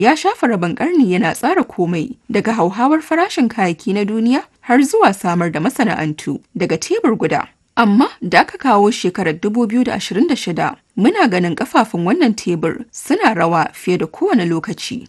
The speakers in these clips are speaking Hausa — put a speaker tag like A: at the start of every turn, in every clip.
A: ya shafa rabin ƙarni yana tsara komai daga hauhawar farashin kayayyaki na duniya har zuwa samar da masana'antu daga tebur guda. Amma da aka kawo shekarar 2026 muna ganin kafafun wannan tebur suna rawa fiye da kowane lokaci.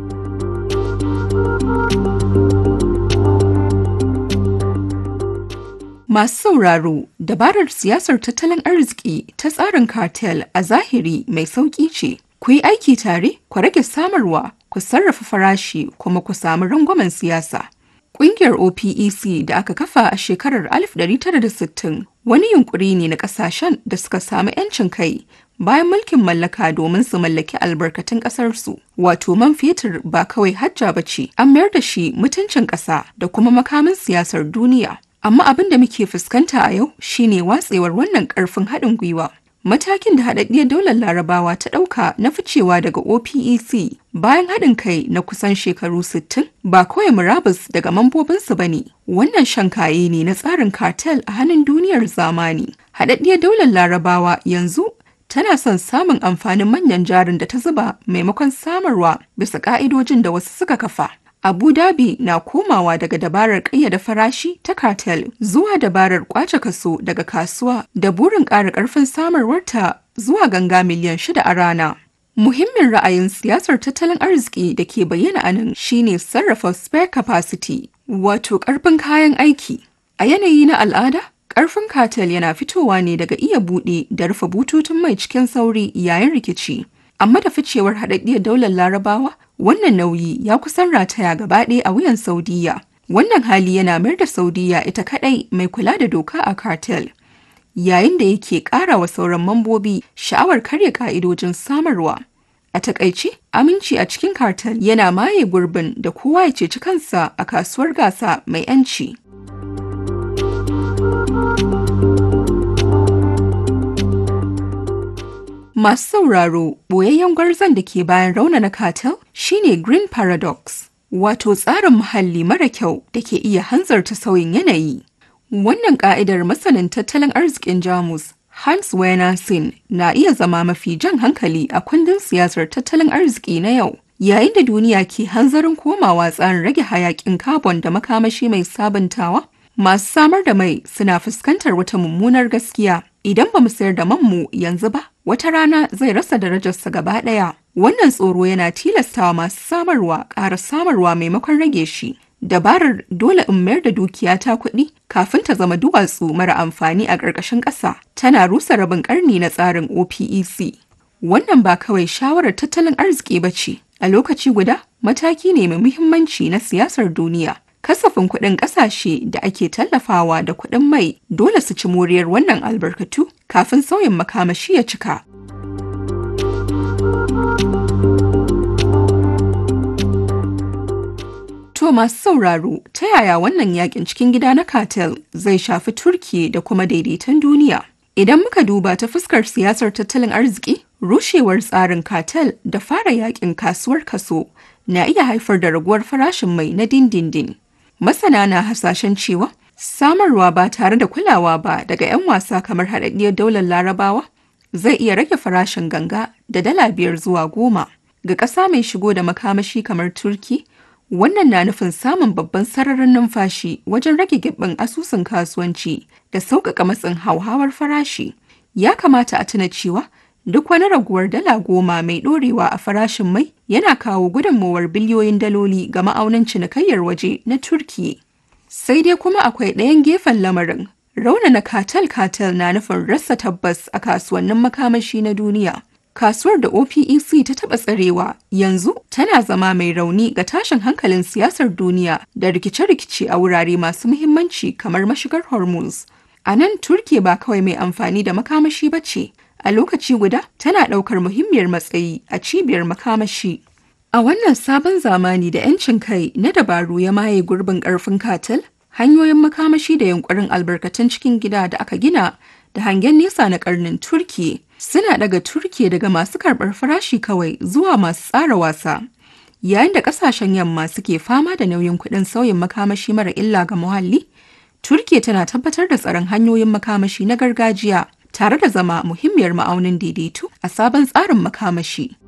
A: Masu sauraro, dabarar siyasar tattalin arziki ta tsarin cartel a zahiri mai sauƙi ce. Ku yi aiki tare, ku rage samarwa, ku sarrafa farashi kuma ku samu rangwamen siyasa. Ƙungiyar OPEC da aka kafa a shekarar 1960 wani yunkuri ne na ƙasashen da suka samu 'yancin kai bayan mulkin mallaka domin su mallaki albarkatun ƙasarsu. Wato man fetur ba kawai hajja ba ce, an mayar da shi mutuncin ƙasa da kuma makamin siyasar duniya. Amma abin da muke fuskanta a yau shine watsewar wannan ƙarfin haɗin gwiwa. Matakin da haɗaɗɗiyar daular larabawa ta ɗauka na ficewa daga OPEC bayan haɗin kai na kusan shekaru 60 ba kawai murabus daga mambobinsu ba ne. Wannan shan kaye ne na tsarin cartel a hannun duniyar zamani. Haɗaɗɗiyar daular larabawa yanzu tana son samun amfanin manyan jarin da ta zuba maimakon samarwa bisa ƙa'idojin da wasu suka kafa. Abu Dhabi na komawa daga dabarar ƙayyada farashi ta cartel zuwa dabarar kwace kaso daga kasuwa da burin ƙara ƙarfin samarwarta zuwa ganga miliyan shida a rana. Muhimmin ra'ayin siyasar tattalin arziki da ke bayyana a nan shine sarrafa spare capacity, wato ƙarfin kayan aiki. A yanayi na al'ada, ƙarfin cartel yana fitowa ne daga iya buɗe da rufe bututun mai cikin sauri yayin rikici. Amma da ficewar haɗaɗɗiyar daular larabawa, wannan nauyi ya kusan rataya gaba ɗaya a wuyan Saudiya. Wannan hali yana mayar da Saudiya ita kaɗai mai kula da doka a cartel. Yayin da yake ƙara wa sauran mambobi sha'awar karya ƙa'idojin samarwa. A takaice, aminci a cikin cartel yana maye gurbin da kowa ya ceci kansa a kasuwar gasa mai 'yanci. Masu sauraro, boyayyen gwarzon da ke bayan raunana cartel shine Green Paradox, wato tsarin muhalli mara kyau da ke iya hanzarta sauyin yanayi. Wannan ka'idar masanin tattalin arzikin Jamus, Hans Werner Sinn, na iya zama mafi jan hankali a kundin siyasar tattalin arziki na yau. Yayin da duniya ke hanzarin komawa tsarin rage hayakin carbon da makamashi mai sabuntawa, masu samar da mai suna fuskantar wata mummunar gaskiya. Idan ba mu sayar da manmu yanzu ba, wata rana zai rasa darajarsa gaba ɗaya. Wannan tsoro yana tilastawa masu samarwa ƙara samarwa maimakon rage shi. Dabarar dole in mayar da dukiya ta kuɗi kafin ta zama duwatsu mara amfani a ƙarƙashin ƙasa tana rusa rabin ƙarni na tsarin OPEC. Wannan ba kawai shawarar tattalin arziki ba ce, a lokaci guda mataki ne mai muhimmanci na siyasar duniya. kasafin kuɗin ƙasashe da ake tallafawa da kuɗin mai dole su ci moriyar wannan albarkatu kafin sauyin makamashi ya cika. To masu sauraro ta yaya wannan yakin cikin gida na cartel zai shafi Turki da kuma daidaiton duniya? Idan muka duba ta fuskar siyasar tattalin arziki, rushewar tsarin cartel da fara yakin kasuwar kaso na iya haifar da raguwar farashin mai na dindindin. Masana na hasashen cewa samarwa ba tare da kulawa ba daga 'yan wasa kamar haɗaɗɗiyar daular larabawa zai iya rage farashin ganga da dala biyar zuwa goma. Ga ƙasa mai shigo da makamashi kamar Turki, wannan na nufin samun babban sararin numfashi wajen rage gibbin asusun kasuwanci da sauƙaƙa matsin hauhawar farashi. Ya kamata a tuna cewa duk wani raguwar dala goma mai ɗorewa a farashin mai yana kawo gudunmowar biliyoyin daloli ga ma'aunin cinikayyar waje na Turki. Sai dai kuma akwai ɗayan gefen lamarin. Raunana katal-katal na nufin rasa tabbas a kasuwannin makamashi na duniya. Kasuwar da OPEC ta taɓa tsarewa yanzu tana zama mai rauni ga tashin hankalin siyasar duniya da rikice-rikice a wurare masu muhimmanci kamar mashigar Hormuz. A nan Turki ba kawai mai amfani da makamashi ba ce, a lokaci guda tana ɗaukar muhimmiyar matsayi a cibiyar makamashi. A wannan sabon zamani da 'yancin kai na dabaru ya maye gurbin ƙarfin katal, hanyoyin makamashi da yunkurin albarkatun cikin gida da aka gina da hangen nesa na ƙarnin Turki suna daga Turki daga masu karɓar farashi kawai zuwa masu tsara wasa. Yayin da ƙasashen yamma suke fama da nauyin kuɗin sauyin makamashi mara illa ga muhalli, Turki tana tabbatar da tsaron hanyoyin makamashi na gargajiya tare da zama muhimmiyar ma'aunin daidaito a sabon tsarin makamashi.